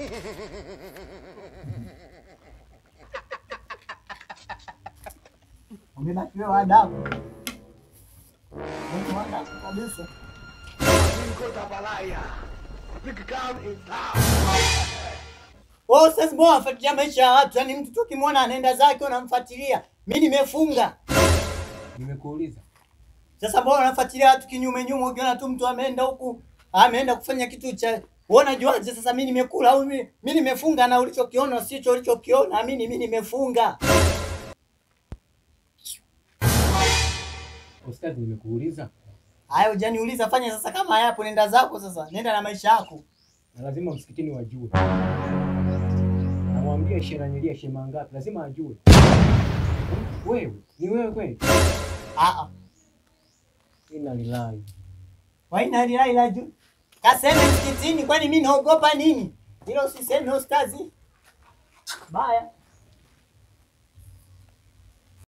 Umebaki wewe adabu. Mungu adabu kabisa. Wewe sasa mbona unafuatilia maisha ya watu? Yaani mtu tu ukimwona anaenda zake unamfuatilia. Mimi nimefunga. Nimekuuliza. Sasa mbona unafuatilia watu kinyume nyume ukiona tu mtu ameenda huku, ameenda kufanya kitu cha wewe unajuaje sasa mimi nimekula au mimi mimi nimefunga na ulichokiona sicho ulichokiona mimi mimi nimefunga. Ustadhi, nimekuuliza Haya hujaniuliza fanya sasa kama hayapo nenda zako sasa. Nenda na maisha yako. na lazima msikitini wajue. Namwambia shenanilia shema ngapi, lazima ajue. Wewe ni wewe kweli? Ah ah. Inna lillahi. Waina lilahi la juu. Kaseme msikitini kwani mimi naogopa nini? Hilo usiseme ustazi. Baya.